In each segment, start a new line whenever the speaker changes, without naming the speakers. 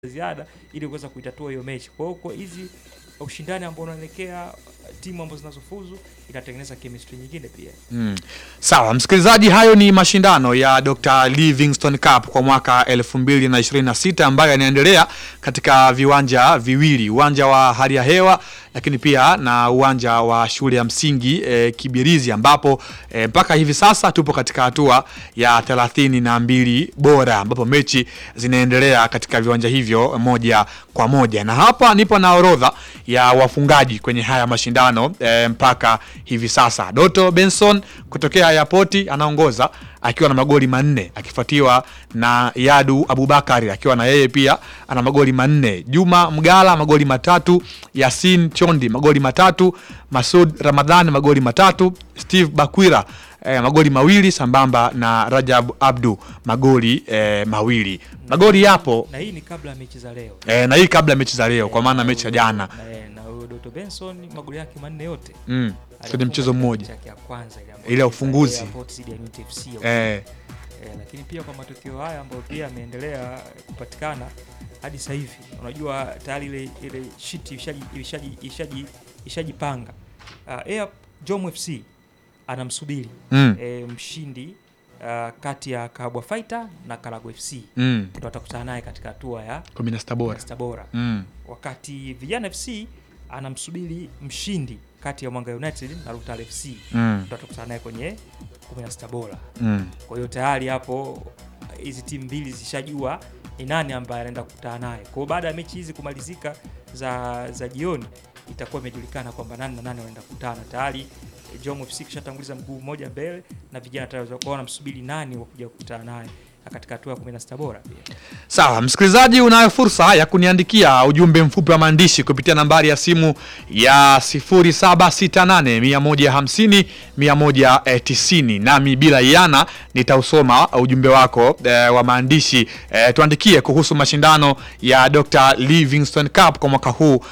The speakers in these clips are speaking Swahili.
ziada ili kuweza kuitatua hiyo mechi. Kwa hiyo kwa hizi ushindani ambao unaelekea timu ambazo zinazofuzu inatengeneza chemistry nyingine pia.
Mm. Sawa, msikilizaji, hayo ni mashindano ya Dr. Livingstone Cup kwa mwaka 2026 ambayo yanaendelea katika viwanja viwili, uwanja wa hali ya hewa lakini pia na uwanja wa shule ya msingi e, Kibirizi ambapo e, mpaka hivi sasa tupo katika hatua ya thelathini na mbili bora ambapo mechi zinaendelea katika viwanja hivyo moja kwa moja, na hapa nipo na orodha ya wafungaji kwenye haya mashindano e, mpaka hivi sasa. Doto Benson kutokea Airport anaongoza akiwa na magoli manne akifuatiwa na Yadu Abubakari akiwa na yeye pia ana magoli manne. Juma Mgala magoli matatu, Yasin Chondi magoli matatu, Masud Ramadhan magoli matatu, Steve Bakwira eh, magoli mawili sambamba na Rajab Abdu magoli eh, mawili. Magoli yapo
Na hii ni kabla ya mechi za leo.
eh, na hii kabla ya mechi za leo kwa maana mechi ya jana
Na, eh, na huyo Doto Benson magoli yake manne yote.
mm. sio ni
alifunga
mchezo
katika
mmoja
mechi yake ya kwanza ile ambayo
Ile ya
ilicheza
ufunguzi.
Airport dhidi ya Unity FC ya
eh,
Eh, lakini pia kwa matokeo haya ambayo pia yameendelea kupatikana hadi sasa hivi, unajua tayari ile ile shiti ishaji ishaji ishaji ishajipanga. Uh, Air Jom FC anamsubiri
mm.
eh, mshindi uh, kati ya Kabwa Fighter na Karago FC
mm.
ndio atakutana naye katika hatua ya
kumi na sita bora
sita bora,
mm.
wakati Vijana FC anamsubiri mshindi kati ya Mwanga United na Rutale FC
mm.
ndio atakutana naye kwenye 16 bora.
mm.
Kwa hiyo tayari hapo hizi timu mbili zishajua ni nani ambaye anaenda kukutana naye. Kwa hiyo baada ya mechi hizi kumalizika za za jioni, itakuwa imejulikana kwamba nani na nani wanaenda kukutana. Tayari eh, Jom FC kishatanguliza mguu mmoja mbele na vijana tayari watakuwa wanamsubiri nani wa kuja kukutana naye na katika hatua ya 16 bora pia.
Sawa, msikilizaji, unayo fursa ya kuniandikia ujumbe mfupi wa maandishi kupitia nambari ya simu ya 0768 150 190, nami bila iana nitausoma ujumbe wako eh, wa maandishi eh, tuandikie kuhusu mashindano ya Dr. Livingstone Cup kwa mwaka huu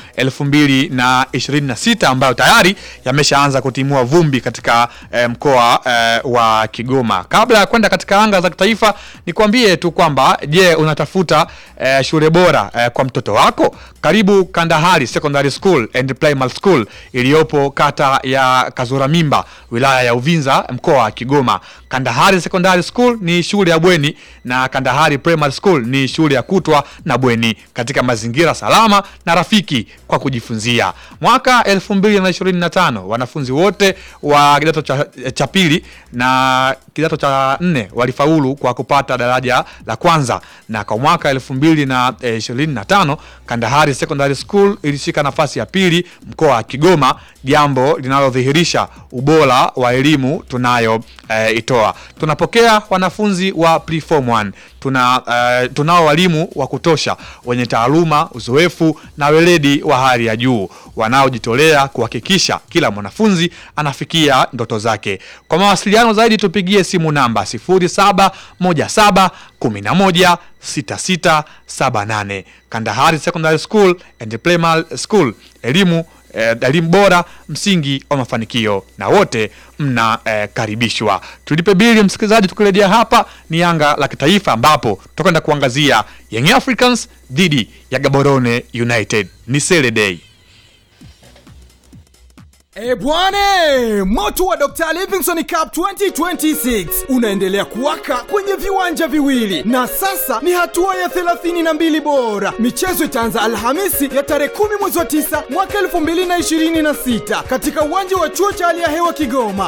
2026 ambayo tayari yameshaanza kutimua vumbi katika eh, mkoa eh, wa Kigoma. Kabla ya kwenda katika anga za kitaifa, nikwambie tu kwamba je, unatafuta eh, shule bora eh, kwa mtoto wako? Karibu Kandahari Secondary School and Primary School iliyopo kata ya Kazura Mimba, wilaya ya Uvinza, mkoa wa Kigoma. Kandahari Secondary School ni shule ya bweni na Kandahari Primary School ni shule ya kutwa na bweni katika mazingira salama na rafiki kwa kujifunzia. Mwaka 2025 wanafunzi wote wa kidato cha, cha pili na kidato cha nne walifaulu kwa kupata daraja la kwanza, na kwa mwaka 2025 Kandahari Secondary School ilishika nafasi ya pili mkoa wa Kigoma, jambo linalodhihirisha ubora wa elimu tunayo eh, itoa. Tunapokea wanafunzi wa preform 1 tuna eh, tunao walimu wa kutosha wenye taaluma, uzoefu na weledi wa hali ya juu wanaojitolea kuhakikisha kila mwanafunzi anafikia ndoto zake. Kwa mawasiliano zaidi tupigie simu namba 0717 11 6678. Kandahari Secondary School and Primary School, elimu eh, elimu bora, msingi wa mafanikio, na wote mnakaribishwa. Tulipe bili, msikilizaji. Tukirejea hapa ni anga la kitaifa, ambapo tutakwenda kuangazia Young Africans dhidi ya Gaborone United. Ni Sele Day.
E bwane, moto wa Dr. Livingstone Cup 2026 unaendelea kuwaka kwenye viwanja viwili na sasa ni hatua ya 32 bora. Michezo itaanza Alhamisi ya tarehe 10 mwezi wa 9 mwaka 2026 katika uwanja wa chuo cha hali ya hewa Kigoma.